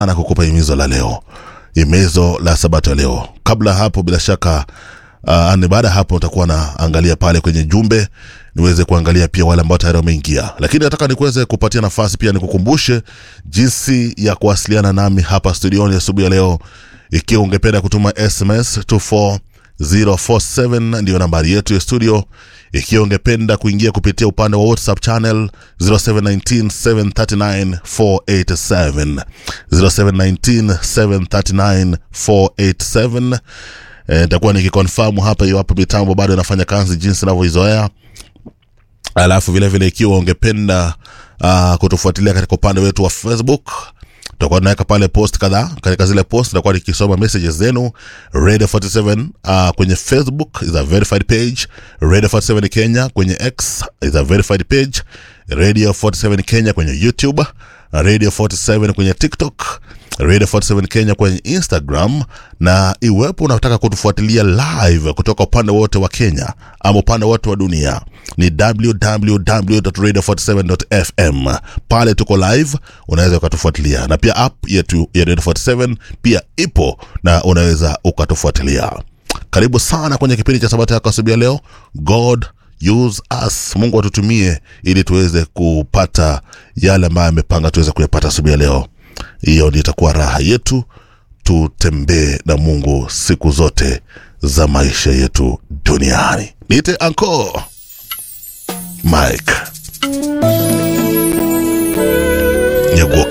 na kukupa himizo la leo, himizo la sabato ya leo. Kabla hapo, bila shaka uh, ni baada ya hapo utakuwa naangalia pale kwenye jumbe niweze kuangalia pia wale ambao tayari wameingia, lakini nataka nikuweze kupatia nafasi pia nikukumbushe jinsi ya kuwasiliana nami hapa studioni asubuhi ya leo. Ikiwa ungependa kutuma SMS 24047 ndiyo nambari yetu ya studio. Ikiwa ungependa kuingia kupitia upande wa WhatsApp channel 0719739487 0719739487 nitakuwa nikikonfamu hapa iwapo mitambo bado inafanya kazi jinsi inavyoizoea alafu vilevile ikiwa ungependa uh, kutufuatilia katika upande wetu wa facebook tutakuwa tunaweka pale post kadhaa katika zile post tutakuwa nikisoma messages zenu radio 47 uh, kwenye facebook is a verified page radio 47 kenya kwenye x is a verified page radio 47 kenya kwenye youtube radio 47 kwenye tiktok radio 47 kenya kwenye instagram na iwepo unataka kutufuatilia live kutoka upande wote wa kenya ama upande wote wa dunia ni www.radio47.fm pale tuko live unaweza ukatufuatilia na pia app yetu ya radio 47 pia ipo na unaweza ukatufuatilia karibu sana kwenye kipindi cha sabato yako asubuhi ya leo god use us mungu atutumie ili tuweze kupata yale ambayo amepanga tuweze kuyapata asubuhi ya leo hiyo ndio itakuwa raha yetu tutembee na mungu siku zote za maisha yetu duniani niite anko mike nyaguo